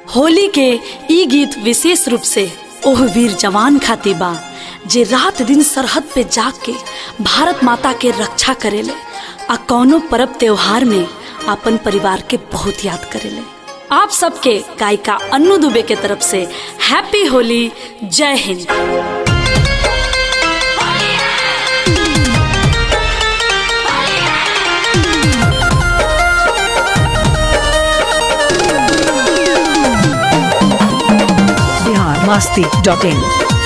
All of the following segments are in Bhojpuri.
होली के ई गीत विशेष रूप से ओह वीर जवान खातिर बा जे रात दिन सरहद पे जाग के भारत माता के रक्षा करेले आ कौनो परब त्योहार में अपन परिवार के बहुत याद करेले आप सबके गायिका अन्नू दुबे के तरफ से हैप्पी होली जय हिंद बिहार मस्ती डॉट इन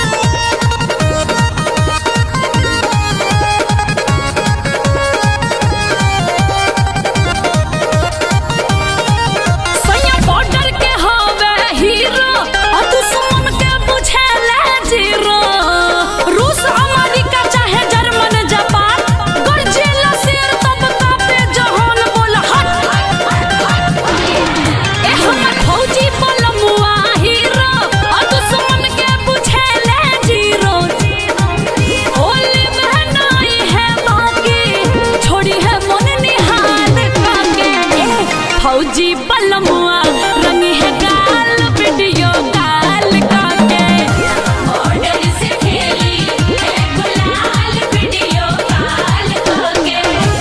सैया बॉर्डर के हवे हीरो आ दुश्मन के बुझेले जीरो रूस अमेरिका चाहे जर्मन जापान गरजेला शेर तब कापे जहान बोल हट ए हमर फौजी बलमुआ हीरो आ दुश्मन के बुझेले जीरो होली में नाई है बाकी छोड़ी है मन निहाल काके ए फौजी बलमुआ रंगी है गाल वीडियो गाल काके ऑर्डर से खेली है गुलाल वीडियो गाल काके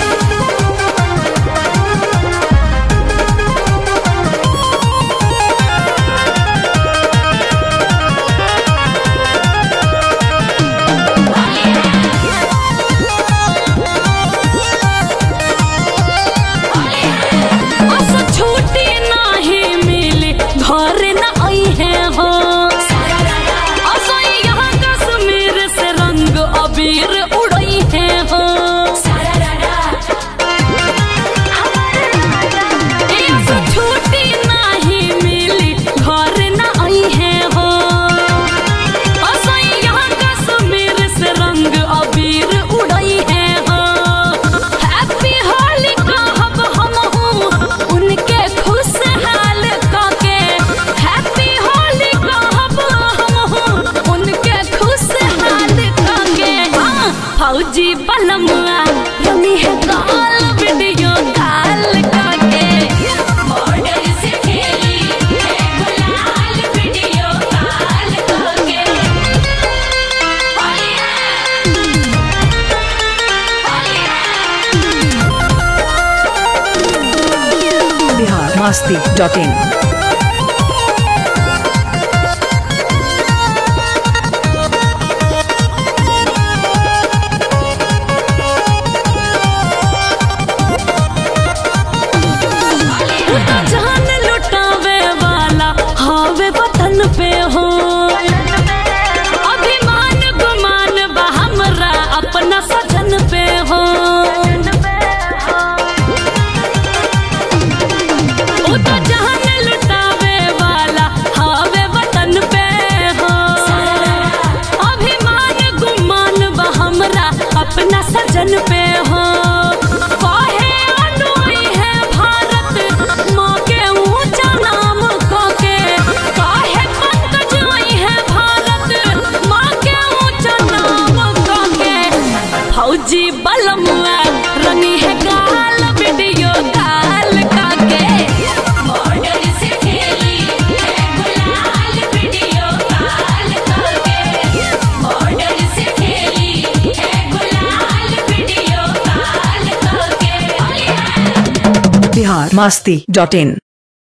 अस छुट्टी नाही मिली घर न आई है हो अस यहाँ कश्मीर से रंग अबीर उड़ई है हो ए अस छुट्टी नाही मिली घर न आई है हो अस यहाँ कश्मीर से रंग अबीर उड़ई है हो हैप्पी होली कहब हम हूँ उनके खुशहाल काके हैप्पी होली कहब हम हूँ उनके खुशहाल काके हाँ, फौजी बलमुआ रमी है गाल वीडियो गाल काके बॉर्डर से खेली है गुलाल वीडियो गाल काके बिहार मस्ती डॉट इन जान लुटावे वाला हावे वतन पे हो अभिमान गुमान बा हमरा अपना सजन पे हो उ तो जान लुटावे वाला हावे वतन पे हो अभिमान गुमान बा हमरा अपना सजन पे हो काहे अनोई है भारत माँ के ऊंचा नाम काके काहे पंकज आई है भारत माँ के ऊंचा नाम काके फौजी बलमुआ रंगी है गाल वीडियो गाल काके बॉर्डर से खेली है गुलाल वीडियो गाल काके बॉर्डर से खेली है गुलाल वीडियो गाल काके बिहार मस्ती डॉट इन